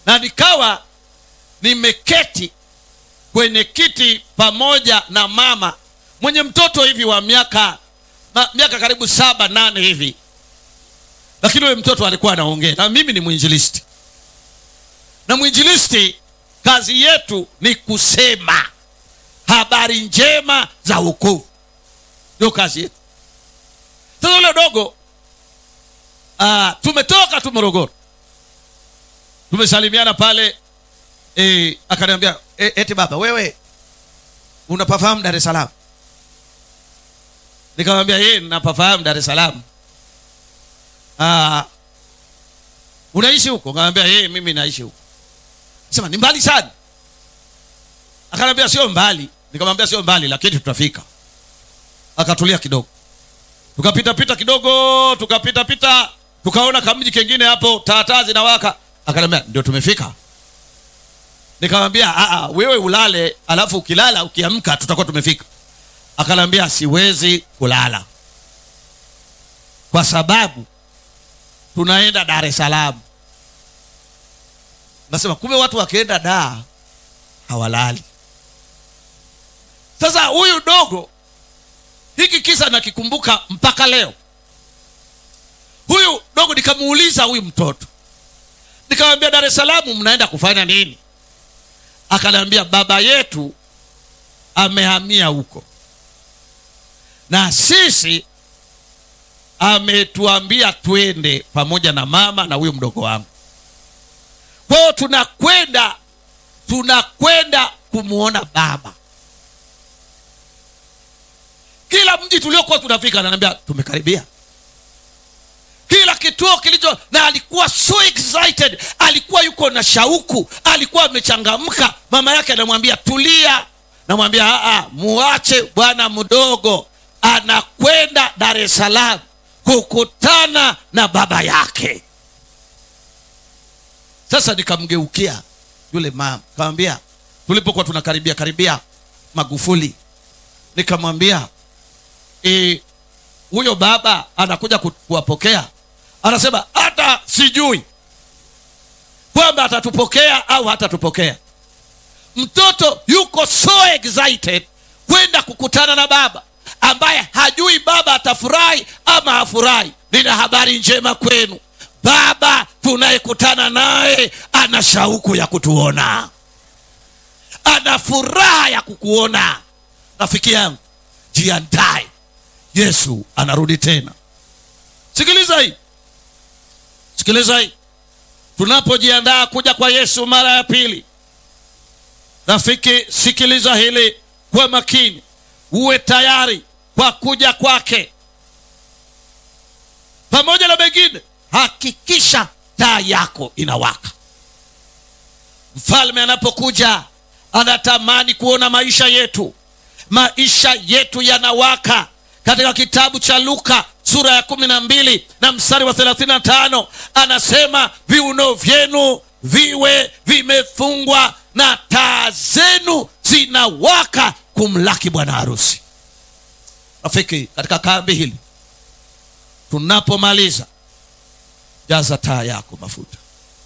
na nikawa nimeketi kwenye kiti pamoja na mama mwenye mtoto hivi wa miaka ma, miaka karibu saba nane hivi lakini huyo mtoto alikuwa anaongea na mimi ni mwinjilisti na mwinjilisti kazi yetu ni kusema habari njema za wokovu ndio kazi yetu sasa ule dogo uh, tumetoka tu morogoro tumesalimiana pale e, akaniambia e, eti baba wewe unapafahamu dar es salaam nikamwambia ye napafahamu dar es salaam Ah, unaishi huko nikamwambia ye mimi naishi huko sema ni mbali sana akaniambia sio mbali nikamwambia sio mbali lakini tutafika akatulia kidogo tukapita pita kidogo tukapita pita tukaona kamji kengine hapo taataa zinawaka akaniambia ndio tumefika nikamwambia "Ah, ah, wewe ulale alafu ukilala ukiamka tutakuwa tumefika akaniambia siwezi kulala kwa sababu tunaenda dar es salaam nasema kumbe watu wakienda daa hawalali sasa huyu dogo hiki kisa nakikumbuka mpaka leo huyu dogo nikamuuliza huyu mtoto nikamwambia dar es salaam mnaenda kufanya nini akaniambia baba yetu amehamia huko na sisi ametuambia twende pamoja na mama na huyu mdogo wangu kwa hiyo tunakwenda tunakwenda kumwona baba kila mji tuliokuwa tunafika ananiambia tumekaribia kila kituo kilicho na alikuwa so excited alikuwa yuko na shauku alikuwa amechangamka mama yake anamwambia tulia namwambia "Ah, ah, muache bwana mdogo anakwenda dar es salaam kukutana na baba yake sasa nikamgeukia yule mama kamwambia tulipokuwa tunakaribia karibia magufuli nikamwambia "Eh, huyo baba anakuja ku- kuwapokea anasema hata sijui kwamba atatupokea au hatatupokea mtoto yuko so excited kwenda kukutana na baba ambaye hajui baba atafurahi ama hafurahi nina habari njema kwenu baba tunayekutana naye ana shauku ya kutuona ana furaha ya kukuona rafiki yangu jiandae yesu anarudi tena sikiliza hii sikiliza hii tunapojiandaa kuja kwa yesu mara ya pili rafiki sikiliza hili kwa makini uwe tayari kwa kuja kwake pamoja na mengine hakikisha taa yako inawaka mfalme anapokuja anatamani kuona maisha yetu maisha yetu yanawaka katika kitabu cha luka sura ya kumi na mbili na mstari wa thelathini na tano anasema viuno vyenu viwe vimefungwa na taa zenu zinawaka kumlaki bwana harusi rafiki katika kambi hili tunapomaliza jaza taa yako mafuta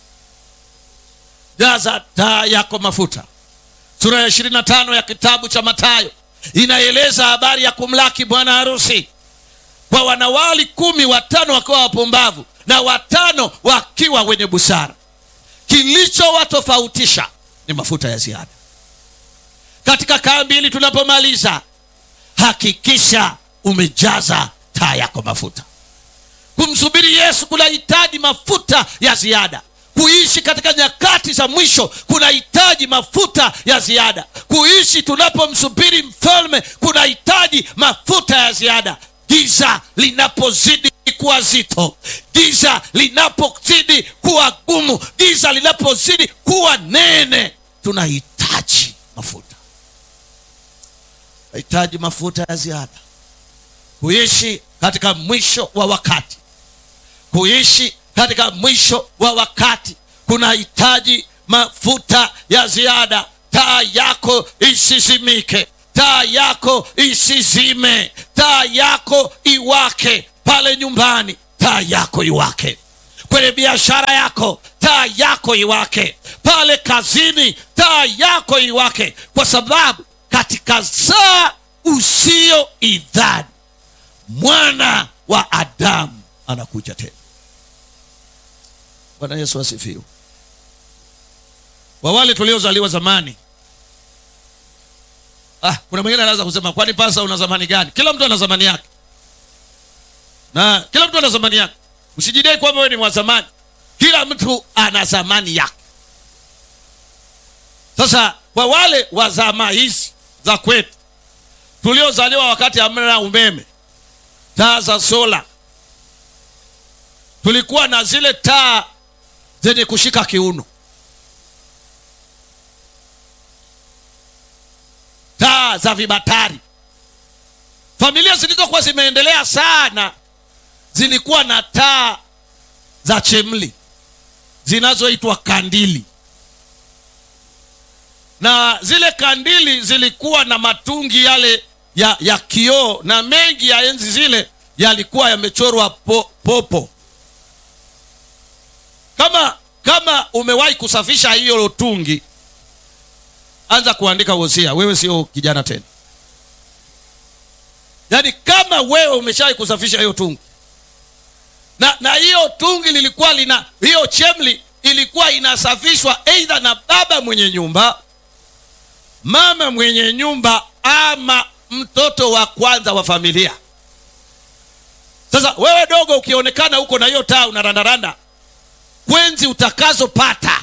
jaza taa yako mafuta sura ya ishirini na tano ya kitabu cha matayo inaeleza habari ya kumlaki bwana harusi kwa wanawali kumi watano wakiwa wapumbavu na watano wakiwa wenye busara kilichowatofautisha ni mafuta ya ziada katika kambi hili tunapomaliza hakikisha umejaza taa yako mafuta kumsubiri yesu kunahitaji mafuta ya ziada kuishi katika nyakati za mwisho kunahitaji mafuta ya ziada kuishi tunapomsubiri mfalme kunahitaji mafuta ya ziada giza linapozidi kuwa zito giza linapozidi kuwa gumu giza linapozidi kuwa nene tunahitaji mafuta tunahitaji mafuta ya ziada kuishi katika mwisho wa wakati kuishi katika mwisho wa wakati kunahitaji mafuta ya ziada taa yako isizimike taa yako isizime taa yako iwake pale nyumbani taa yako iwake kwenye biashara yako taa yako iwake pale kazini taa yako iwake kwa sababu katika saa usio idhani mwana wa adamu anakuja tena bwana yesu asifiwe kwa wale tuliozaliwa zamani ah, kuna mwingine anaweza kusema kwani pasa una zamani gani kila mtu ana zamani yake na kila mtu ana zamani yake usijidai kwamba wewe ni wa zamani kila mtu ana zamani yake sasa kwa wale wa zama hizi za kwetu tuliozaliwa wakati hamna umeme taa za sola tulikuwa na zile taa zenye kushika kiuno taa za vibatari familia zilizokuwa zimeendelea sana zilikuwa na taa za chemli zinazoitwa kandili na zile kandili zilikuwa na matungi yale ya, ya kioo na mengi ya enzi zile yalikuwa yamechorwa po, popo kama kama umewahi kusafisha hiyo tungi anza kuandika wosia wewe sio kijana tena yaani kama wewe umeshawahi kusafisha hiyo tungi na na hiyo tungi lilikuwa lina hiyo chemli ilikuwa inasafishwa eidha na baba mwenye nyumba mama mwenye nyumba ama mtoto wa kwanza wa familia sasa wewe dogo ukionekana huko na hiyo taa unarandaranda kwenzi utakazopata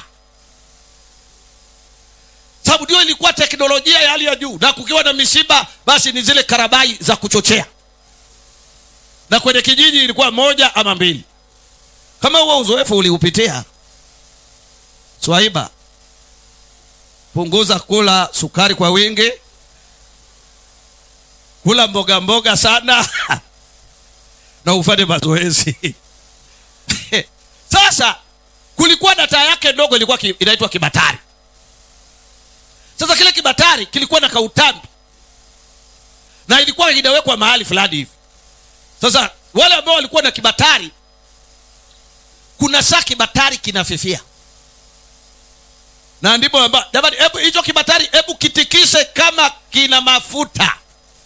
sababu ndio ilikuwa teknolojia ya hali ya juu na kukiwa na misiba basi ni zile karabai za kuchochea na kwenye kijiji ilikuwa moja ama mbili kama huo uzoefu uliupitia swaiba punguza kula sukari kwa wingi kula mboga mboga sana na ufanye mazoezi sasa kulikuwa na taa yake ndogo ilikuwa ki, inaitwa kibatari sasa kile kibatari kilikuwa na kautambi na ilikuwa inawekwa mahali fulani hivi sasa wale ambao walikuwa na kibatari kuna saa kibatari kinafifia na ndipo amba- jamani hebu hicho kibatari hebu kitikise kama kina mafuta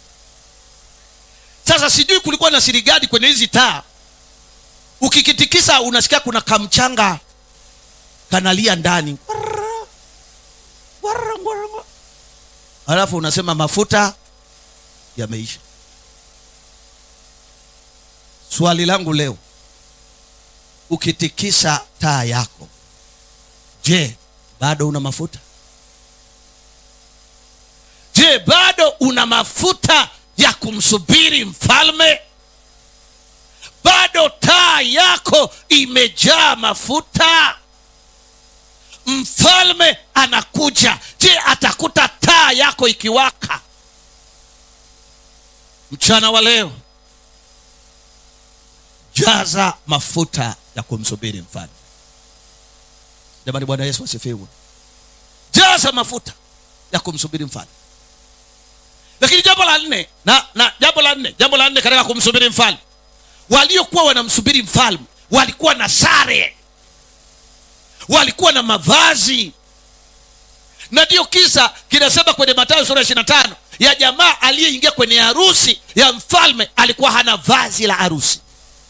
sasa sijui kulikuwa na siri gani kwenye hizi taa ukikitikisa unasikia kuna kamchanga kanalia ndani Warra, warra, warra, warra. halafu unasema mafuta yameisha swali langu leo ukitikisa taa yako je bado una mafuta je bado una mafuta ya kumsubiri mfalme bado taa yako imejaa mafuta mfalme anakuja je atakuta taa yako ikiwaka mchana wa leo jaza mafuta ya kumsubiri mfalme jamani bwana yesu asifiwe jaza mafuta ya kumsubiri mfalme lakini jambo la nne na, na jambo la nne jambo la nne katika kumsubiri mfalme waliokuwa wanamsubiri mfalme walikuwa na sare walikuwa na mavazi na ndiyo kisa kinasema kwenye matayo sura ishiri na tano ya jamaa aliyeingia kwenye harusi ya mfalme alikuwa hana vazi la harusi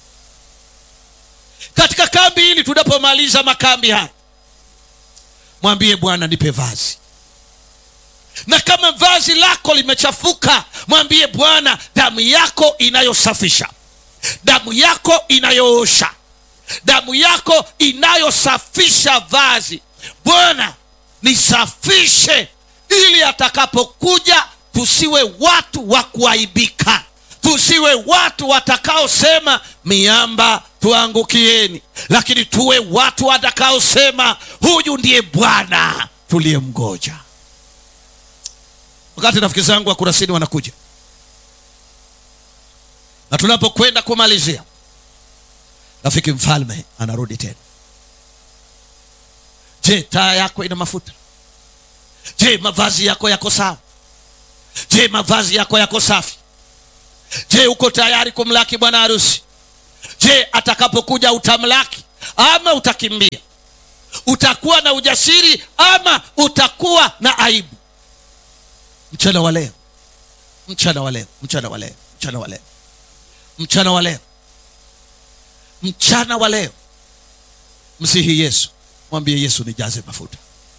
katika kambi hili tunapomaliza makambi haya mwambie bwana nipe vazi na kama vazi lako limechafuka mwambie bwana damu yako inayosafisha damu yako inayoosha damu yako inayosafisha vazi bwana nisafishe ili atakapokuja tusiwe watu wa kuaibika tusiwe watu watakaosema miamba tuangukieni lakini tuwe watu watakaosema huyu ndiye bwana tuliyemgoja wakati rafiki zangu wa kurasini wanakuja na tunapokwenda kumalizia rafiki mfalme anarudi tena je taa yako ina mafuta je mavazi yako yako sawa je mavazi yako yako safi je uko tayari kumlaki bwana harusi je atakapokuja utamlaki ama utakimbia utakuwa na ujasiri ama utakuwa na aibu mchana wa leo mchana wa leo mchana wa leo mchana wa leo mchana wa leo mchana wa leo msihi yesu mwambie yesu nijaze mafuta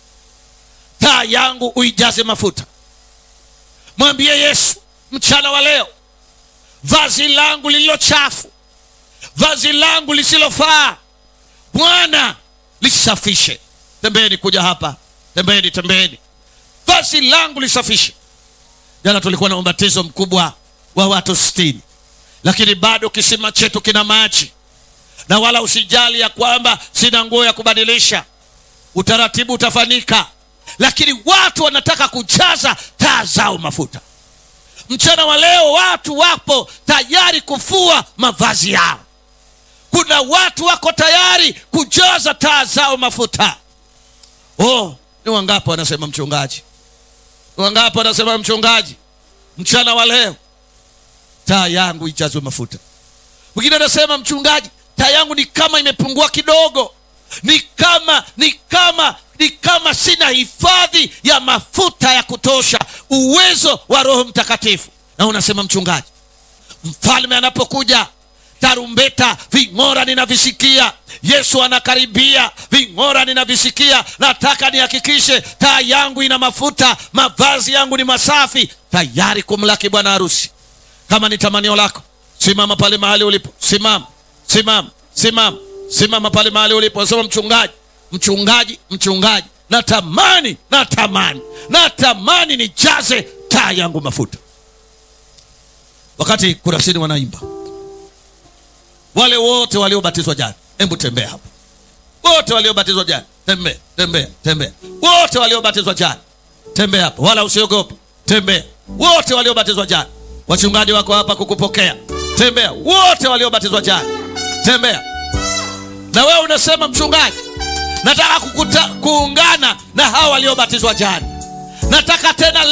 taa yangu uijaze mafuta mwambie yesu mchana wa leo vazi langu lililo chafu vazi langu lisilofaa bwana lisafishe tembeni kuja hapa tembeni tembeni vazi langu lisafishe jana tulikuwa na ubatizo mkubwa wa watu sitini lakini bado kisima chetu kina maji na wala usijali ya kwamba sina nguo ya kubadilisha utaratibu utafanyika lakini watu wanataka kujaza taa zao mafuta mchana wa leo watu wapo tayari kufua mavazi yao kuna watu wako tayari kujaza taa zao mafuta oh ni wangapi wanasema mchungaji ni wangapi wanasema mchungaji mchana wa leo taa yangu ijazwe mafuta mwingine anasema mchungaji taa yangu ni kama imepungua kidogo ni kama ni kama ni kama sina hifadhi ya mafuta ya kutosha uwezo wa roho mtakatifu na unasema mchungaji mfalme anapokuja tarumbeta ving'ora ninavisikia yesu anakaribia ving'ora ninavisikia nataka nihakikishe taa yangu ina mafuta mavazi yangu ni masafi tayari kumlaki bwana harusi kama ni tamanio lako simama pale mahali ulipo simama simama simama simama pale mahali ulipo nasema mchungaji mchungaji mchungaji natamani natamani natamani nijaze taa yangu mafuta wakati kurasini wanaimba wale wote waliobatizwa jana hebu tembea hapo wote waliobatizwa jana tembea tembea tembea wote waliobatizwa jana tembea hapo wala usiogope tembea wote waliobatizwa jana wachungaji wako hapa kukupokea tembea wote waliobatizwa jana tembea na wewe unasema mchungaji nataka kukuta, kuungana na hawa waliobatizwa jana nataka tena